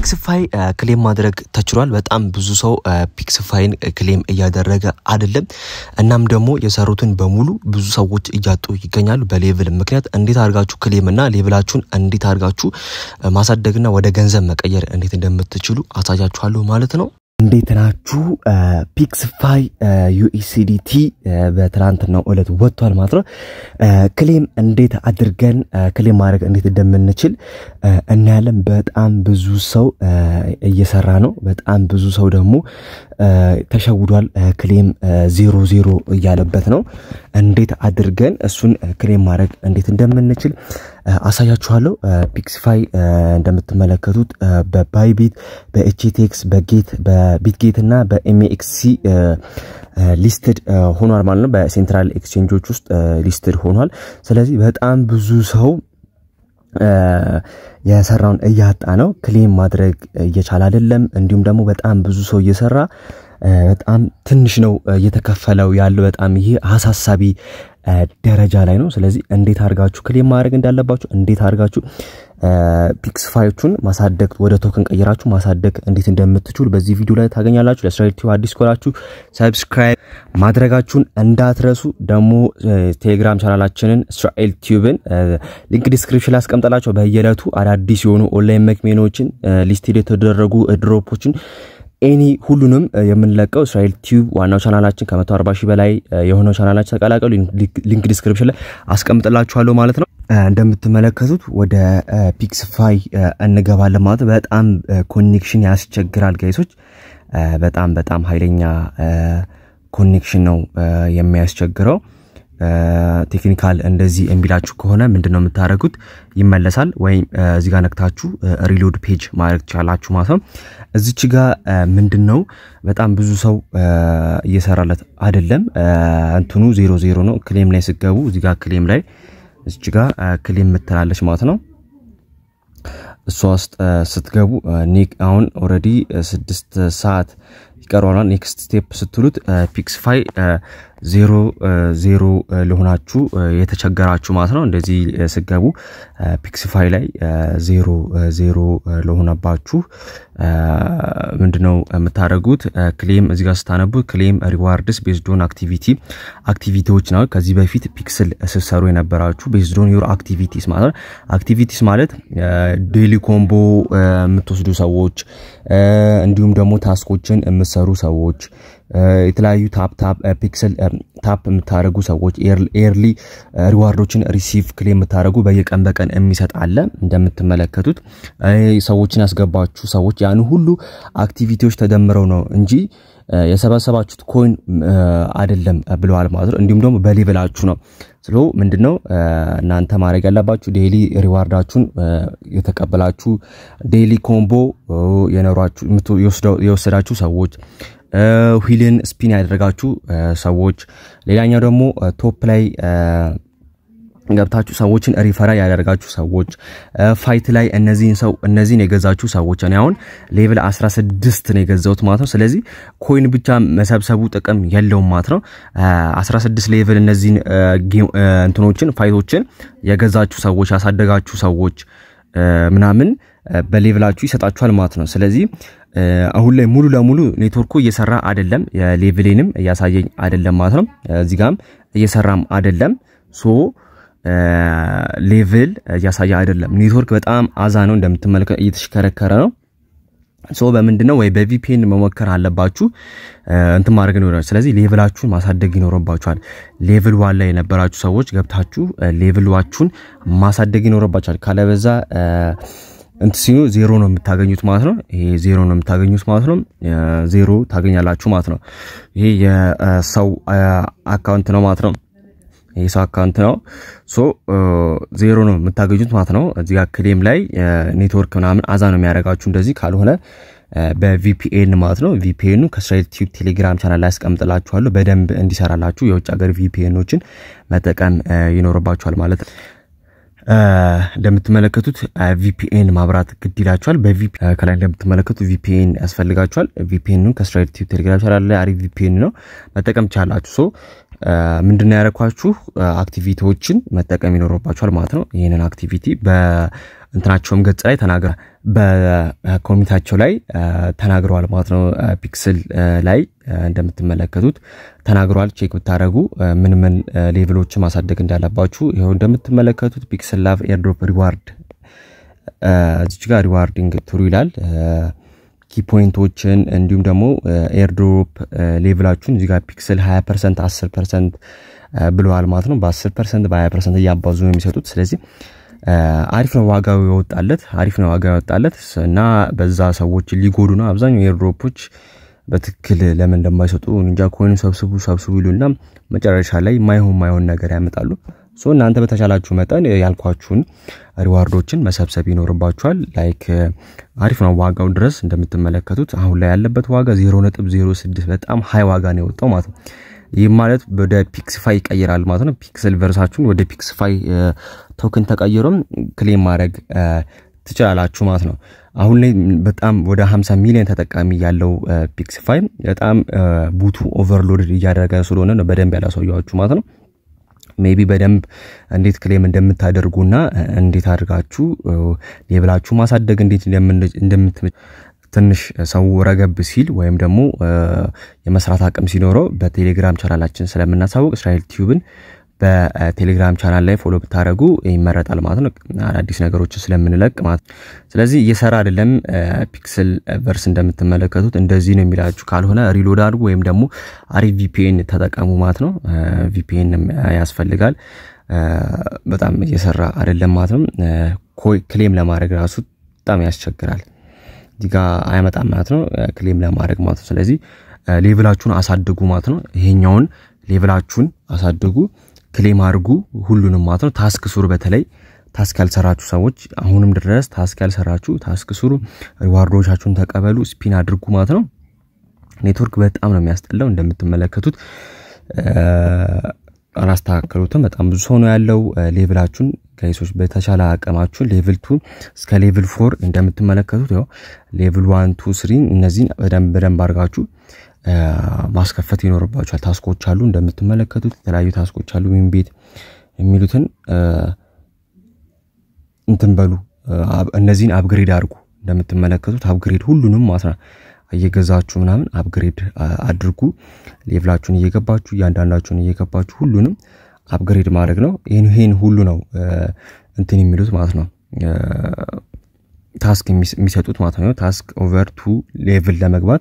ፒክስፋይ ክሌም ማድረግ ተችሏል። በጣም ብዙ ሰው ፒክስፋይን ክሌም እያደረገ አይደለም። እናም ደግሞ የሰሩትን በሙሉ ብዙ ሰዎች እያጡ ይገኛሉ በሌቭል ምክንያት። እንዴት አድርጋችሁ ክሌም እና ሌቭላችሁን እንዴት አድርጋችሁ ማሳደግና ወደ ገንዘብ መቀየር እንዴት እንደምትችሉ አሳያችኋለሁ ማለት ነው። እንዴት ናችሁ? ፒክስፋይ ዩኤስዲቲ በትናንትናው ዕለት ወጥቷል ማለት ነው። ክሌም እንዴት አድርገን ክሌም ማድረግ እንዴት እንደምንችል እናያለን። በጣም ብዙ ሰው እየሰራ ነው። በጣም ብዙ ሰው ደግሞ ተሸውዷል። ክሌም ዜሮ ዜሮ እያለበት ነው። እንዴት አድርገን እሱን ክሌም ማድረግ እንዴት እንደምንችል አሳያችኋለሁ። ፒክስፋይ እንደምትመለከቱት በባይቢት፣ በኤችቴክስ፣ በጌት፣ በቢትጌት እና በኤምኤክሲ ሊስትድ ሆኗል ማለት ነው። በሴንትራል ኤክስቼንጆች ውስጥ ሊስትድ ሆኗል። ስለዚህ በጣም ብዙ ሰው የሰራውን እያጣ ነው። ክሌም ማድረግ እየቻለ አይደለም። እንዲሁም ደግሞ በጣም ብዙ ሰው እየሰራ በጣም ትንሽ ነው እየተከፈለው ያለው። በጣም ይሄ አሳሳቢ ደረጃ ላይ ነው። ስለዚህ እንዴት አድርጋችሁ ክሌም ማድረግ እንዳለባችሁ እንዴት አድርጋችሁ ፒክስፋዮቹን ማሳደግ ወደ ቶክን ቀይራችሁ ማሳደግ እንዴት እንደምትችሉ በዚህ ቪዲዮ ላይ ታገኛላችሁ። ለእስራኤል ቲዩብ አዲስ ከሆናችሁ ሰብስክራይብ ማድረጋችሁን እንዳትረሱ። ደግሞ ቴሌግራም ቻናላችንን እስራኤል ቲዩብን ሊንክ ዲስክሪፕሽን ላይ አስቀምጠላቸው በየዕለቱ አዳዲስ የሆኑ ኦንላይን መክሜኖችን ሊስት የተደረጉ ድሮፖችን ኤኒ ሁሉንም የምንለቀው እስራኤል ቲዩብ ዋናው ቻናላችን ከ140 ሺህ በላይ የሆነው ቻናላችን ተቀላቀሉ። ሊንክ ዲስክሪፕሽን ላይ አስቀምጥላችኋለሁ ማለት ነው። እንደምትመለከቱት ወደ ፒክስፋይ እንገባለን ማለት በጣም ኮኔክሽን ያስቸግራል ጋይሶች። በጣም በጣም ኃይለኛ ኮኔክሽን ነው የሚያስቸግረው። ቴክኒካል እንደዚህ የሚላችሁ ከሆነ ምንድን ነው የምታደርጉት? ይመለሳል ወይም እዚህ ጋር ነክታችሁ ሪሎድ ፔጅ ማድረግ ትችላላችሁ ማለት ነው። እዚች ጋር ምንድን ነው በጣም ብዙ ሰው እየሰራለት አይደለም። እንትኑ ዜሮ ዜሮ ነው። ክሌም ላይ ስገቡ እዚህ ጋር ክሌም ላይ እዚች ጋር ክሌም የምትላለች ማለት ነው። እሷ ውስጥ ስትገቡ አሁን ኦልሬዲ ስድስት ሰዓት ይቀረዋል። ኔክስት ስቴፕ ስትሉት ፒክስፋይ ዜሮ ዜሮ ለሆናችሁ የተቸገራችሁ ማለት ነው። እንደዚህ ስገቡ ፒክስፋይ ላይ ዜሮ ዜሮ ለሆነባችሁ ምንድነው የምታደርጉት? ክሌም እዚህ ጋር ስታነቡ ክሌም ሪዋርድስ ቤዝዶን አክቲቪቲ አክቲቪቲዎች ነው። ከዚህ በፊት ፒክስል ስትሰሩ የነበራችሁ ቤዝዶን ዩር አክቲቪቲስ ማለት ነው። አክቲቪቲስ ማለት ዴሊ ኮምቦ የምትወስዱ ሰዎች እንዲሁም ደግሞ ታስኮችን የምትሰሩ ሰዎች የተለያዩ ታፕ ታፕ ፒክስል ታፕ የምታደረጉ ሰዎች ኤርሊ ሪዋርዶችን ሪሲቭ ክሌም የምታደረጉ በየቀን በቀን የሚሰጥ አለ። እንደምትመለከቱት ሰዎችን ያስገባችሁ ሰዎች ያን ሁሉ አክቲቪቲዎች ተደምረው ነው እንጂ የሰበሰባችሁት ኮይን አይደለም ብለዋል ማለት ነው። እንዲሁም ደግሞ በሌቭላችሁ ነው። ስለ ምንድነው እናንተ ማድረግ ያለባችሁ ዴይሊ ሪዋርዳችሁን የተቀበላችሁ ዴይሊ ኮምቦ የኖሯችሁ የወሰዳችሁ ሰዎች ዊልን ስፒን ያደረጋችሁ ሰዎች፣ ሌላኛው ደግሞ ቶፕ ላይ ገብታችሁ ሰዎችን ሪፈራ ያደርጋችሁ ሰዎች፣ ፋይት ላይ እነዚህን ሰው እነዚህን የገዛችሁ ሰዎች እኔ አሁን ሌቭል 16 ነው የገዛሁት ማለት ነው። ስለዚህ ኮይን ብቻ መሰብሰቡ ጥቅም የለውም ማለት ነው። 16 ሌቭል እነዚህን እንትኖችን ፋይቶችን የገዛችሁ ሰዎች ያሳደጋችሁ ሰዎች ምናምን በሌቭላችሁ ይሰጣችኋል ማለት ነው። ስለዚህ አሁን ላይ ሙሉ ለሙሉ ኔትወርኩ እየሰራ አይደለም፣ የሌቭሌንም እያሳየኝ አይደለም ማለት ነው። እዚህ ጋም እየሰራም አይደለም ሶ ሌቭል እያሳየ አይደለም። ኔትወርክ በጣም አዛ ነው እንደምትመለከት እየተሽከረከረ ነው። ሶ በምንድነው ወይ በቪፒኤን መሞከር አለባችሁ እንትን ማድረግ ነው። ስለዚህ ሌቭላችሁን ማሳደግ ይኖርባችኋል። ሌቭል ዋን ላይ የነበራችሁ ሰዎች ገብታችሁ ሌቭላችሁን ማሳደግ ይኖርባችኋል። ካለበዛ እንት ሲኑ ዜሮ ነው የምታገኙት ማለት ነው። ይሄ ዜሮ ነው የምታገኙት ማለት ነው። ዜሮ ታገኛላችሁ ማለት ነው። ይሄ የሰው አካውንት ነው ማለት ነው። ይህ ሰው አካውንት ነው። ሶ ዜሮ ነው የምታገኙት ማለት ነው። እዚህ ጋር ክሌም ላይ ኔትወርክ ምናምን አዛ ነው የሚያደርጋችሁ እንደዚህ ካልሆነ በቪፒኤን ማለት ነው። ቪፒኤኑ ከእስራኤል ቲዩብ ቴሌግራም ቻናል ላይ ያስቀምጥላችኋለሁ በደንብ እንዲሰራላችሁ የውጭ ሀገር ቪፒኤኖችን መጠቀም ይኖርባችኋል ማለት ነው። እንደምትመለከቱት ቪፒኤን ማብራት ግድ ይላችኋል። ከላይ እንደምትመለከቱ ቪፒኤን ያስፈልጋችኋል። ቪፒኤኑ ከእስራኤል ቲዩብ ቴሌግራም ቻናል ላይ አሪፍ ቪፒኤን ነው መጠቀም ቻላችሁ። ሶ ምንድነው ያደረኳችሁ አክቲቪቲዎችን መጠቀም ይኖርባችኋል ማለት ነው። ይህንን አክቲቪቲ እንትናቸውም ገጽ ላይ ተናግረ በኮሚኒታቸው ላይ ተናግረዋል ማለት ነው። ፒክስል ላይ እንደምትመለከቱት ተናግረዋል። ቼክ ብታደረጉ ምን ምን ሌቭሎችን ማሳደግ እንዳለባችሁ ይኸው እንደምትመለከቱት ፒክስል ላቭ ኤርድሮፕ ሪዋርድ እዚች ጋር ሪዋርዲንግ ትሩ ይላል። ኪ ፖይንቶችን እንዲሁም ደግሞ ኤርድሮፕ ሌቭላችሁን እዚጋ ፒክስል 20 ፐርሰንት 10 ፐርሰንት ብለዋል ማለት ነው። በ10 ፐርሰንት በ20 ፐርሰንት እያባዙ ነው የሚሰጡት። ስለዚህ አሪፍ ነው ዋጋው የወጣለት አሪፍ ነው ዋጋው የወጣለት እና በዛ ሰዎች ሊጎዱ ነው። አብዛኛው ኤርድሮፖች በትክክል ለምን እንደማይሰጡ እንጃ። ኮይን ሰብስቡ ሰብስቡ ይሉና መጨረሻ ላይ ማይሆን ማይሆን ነገር ያመጣሉ። ሶ እናንተ በተቻላችሁ መጠን ያልኳችሁን ሪዋርዶችን መሰብሰብ ይኖርባችኋል። ላይክ አሪፍ ነው ዋጋው ድረስ እንደምትመለከቱት አሁን ላይ ያለበት ዋጋ 0.06 በጣም ሀይ ዋጋ ነው የወጣው ማለት ነው። ይህ ማለት ወደ ፒክስፋይ ይቀይራል ማለት ነው። ፒክስል ቨርሳችሁን ወደ ፒክስፋይ ቶክን ተቀይሮም ክሌም ማድረግ ትችላላችሁ ማለት ነው። አሁን ላይ በጣም ወደ 50 ሚሊዮን ተጠቃሚ ያለው ፒክስፋይ በጣም ቡቱ ኦቨርሎድ እያደረገ ስለሆነ ነው በደንብ ያላሳያችሁ ማለት ነው። ሜቢ በደንብ እንዴት ክሌም እንደምታደርጉና እንዴት አድርጋችሁ ሌብላችሁ ማሳደግ እንዴት እንደምት ትንሽ ሰው ረገብ ሲል ወይም ደግሞ የመስራት አቅም ሲኖረው በቴሌግራም ቻናላችን ስለምናሳውቅ እስራኤል ቲዩብን በቴሌግራም ቻናል ላይ ፎሎ ብታደረጉ ይመረጣል ማለት ነው። አዳዲስ ነገሮችን ስለምንለቅ ማለት ነው። ስለዚህ እየሰራ አይደለም ፒክስል ቨርስ እንደምትመለከቱት እንደዚህ ነው የሚላችሁ። ካልሆነ ሪሎድ አድርጉ ወይም ደግሞ አሪፍ ቪፒኤን ተጠቀሙ ማለት ነው። ቪፒኤን ያስፈልጋል። በጣም እየሰራ አይደለም ማለት ነው። ክሌም ለማድረግ ራሱ በጣም ያስቸግራል። እዚህ ጋ አያመጣም ማለት ነው። ክሌም ለማድረግ ማለት ነው። ስለዚህ ሌቭላችሁን አሳድጉ ማለት ነው። ይሄኛውን ሌቭላችሁን አሳድጉ ክሌም አድርጉ ሁሉንም ማለት ነው። ታስክ ስሩ። በተለይ ታስክ ያልሰራችሁ ሰዎች አሁንም ድረስ ታስክ ያልሰራችሁ ታስክ ስሩ፣ ሪዋርዶቻችሁን ተቀበሉ፣ ስፒን አድርጉ ማለት ነው። ኔትወርክ በጣም ነው የሚያስጠላው እንደምትመለከቱት አላስተካከሉትም። በጣም ብዙ ሰው ነው ያለው። ሌቭላችሁን ጋይሶች በተቻለ አቅማችሁን ሌቭል ቱ እስከ ሌቭል ፎር እንደምትመለከቱት ያው ሌቭል ዋን ቱ ስሪ እነዚህን በደንብ በደንብ አድርጋችሁ ማስከፈት ይኖርባችኋል። ታስኮች አሉ እንደምትመለከቱት የተለያዩ ታስኮች አሉ። ዊን ቤት የሚሉትን እንትን በሉ እነዚህን አፕግሬድ አድርጉ። እንደምትመለከቱት አፕግሬድ ሁሉንም ማለት ነው እየገዛችሁ ምናምን አፕግሬድ አድርጉ። ሌቭላችሁን እየገባችሁ እያንዳንዳችሁን እየገባችሁ ሁሉንም አፕግሬድ ማድረግ ነው። ይህን ይህን ሁሉ ነው እንትን የሚሉት ማለት ነው ታስክ የሚሰጡት ማለት ነው። ታስክ ኦቨር ቱ ሌቭል ለመግባት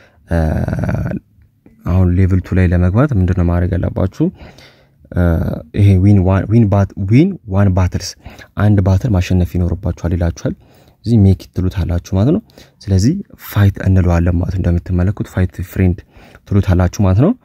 አሁን ሌቭል ቱ ላይ ለመግባት ምንድነው ማድረግ ያለባችሁ? ይሄ ዊን ዋን ባትልስ አንድ ባትል ማሸነፍ ይኖርባችኋል ይላችኋል። እዚህ ሜክ ትሉት አላችሁ ማለት ነው። ስለዚህ ፋይት እንለዋለን ማለት እንደምትመለከቱት ፋይት ፍሬንድ ትሉት አላችሁ ማለት ነው።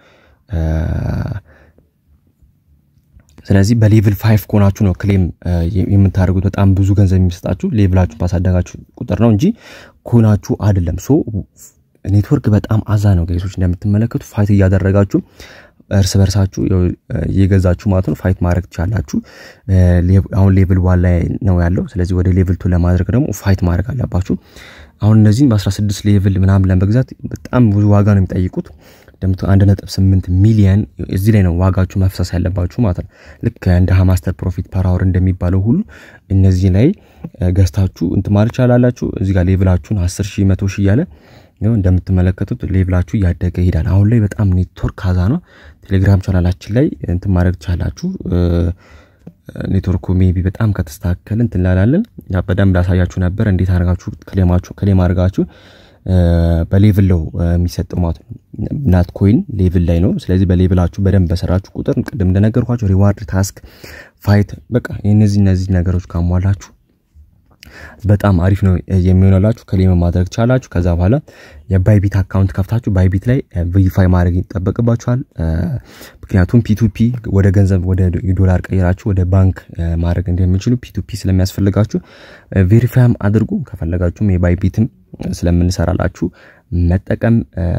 ስለዚህ በሌቭል ፋይቭ ከሆናችሁ ነው ክሌም የምታደርጉት። በጣም ብዙ ገንዘብ የሚሰጣችሁ ሌቭላችሁ ባሳደጋችሁ ቁጥር ነው እንጂ ከሆናችሁ አይደለም። ሶ ኔትወርክ በጣም አዛ ነው ጋይሶች፣ እንደምትመለከቱ ፋይት እያደረጋችሁ እርስ በርሳችሁ እየገዛችሁ ማለት ነው ፋይት ማድረግ ትችላላችሁ። አሁን ሌቭል ዋን ላይ ነው ያለው። ስለዚህ ወደ ሌቭል ቱ ለማድረግ ደግሞ ፋይት ማድረግ አለባችሁ። አሁን እነዚህን በ16 ሌቭል ምናምን ለመግዛት በጣም ብዙ ዋጋ ነው የሚጠይቁት። እንደምት 1.8 ሚሊየን እዚህ ላይ ነው ዋጋችሁ መፍሰስ ያለባችሁ ማለት ነው። ልክ እንደ ማስተር ፕሮፊት ፐር አወር እንደሚባለው ሁሉ እነዚህ ላይ ገዝታችሁ እንትን ማለት ይቻላላችሁ። እዚህ ጋር ሌቭላችሁን 10 ሺህ 100 ሺህ እያለ ይኸው እንደምትመለከቱት ሌቭላችሁ እያደገ ይሄዳል። አሁን ላይ በጣም ኔትወርክ ካዛ ነው። ቴሌግራም ቻናላችን ላይ እንትን ማድረግ ትቻላችሁ። ኔትወርኩ ሜቢ በጣም ከተስተካከል እንትን ላላለን በደንብ ላሳያችሁ ነበር እንዴት አድርጋችሁ ክሌማችሁ ክሌም አድርጋችሁ በሌቭል ነው የሚሰጠው ማለት ነው። ናት ኮይን ሌቭል ላይ ነው። ስለዚህ በሌቭላችሁ በደንብ በሰራችሁ ቁጥር ቅድም እንደነገርኳችሁ ሪዋርድ፣ ታስክ፣ ፋይት በቃ እነዚህ እነዚህ ነገሮች ካሟላችሁ በጣም አሪፍ ነው የሚሆነላችሁ። ክሌም ማድረግ ቻላችሁ። ከዛ በኋላ የባይቢት አካውንት ከፍታችሁ ባይቢት ላይ ቬሪፋይ ማድረግ ይጠበቅባችኋል። ምክንያቱም ፒቱፒ ወደ ገንዘብ ወደ ዶላር ቀይራችሁ ወደ ባንክ ማድረግ እንደሚችሉ ፒቱፒ ስለሚያስፈልጋችሁ ቬሪፋይም አድርጉ። ከፈለጋችሁም የባይቢትም ስለምንሰራላችሁ መጠቀም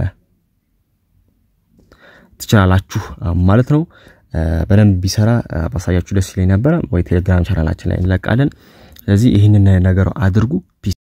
ትችላላችሁ ማለት ነው። በደንብ ቢሰራ ባሳያችሁ ደስ ይለኝ ነበረ። ወይ ቴሌግራም ቻናላችን ላይ እንለቃለን። ስለዚህ ይህንን ነገር አድርጉ።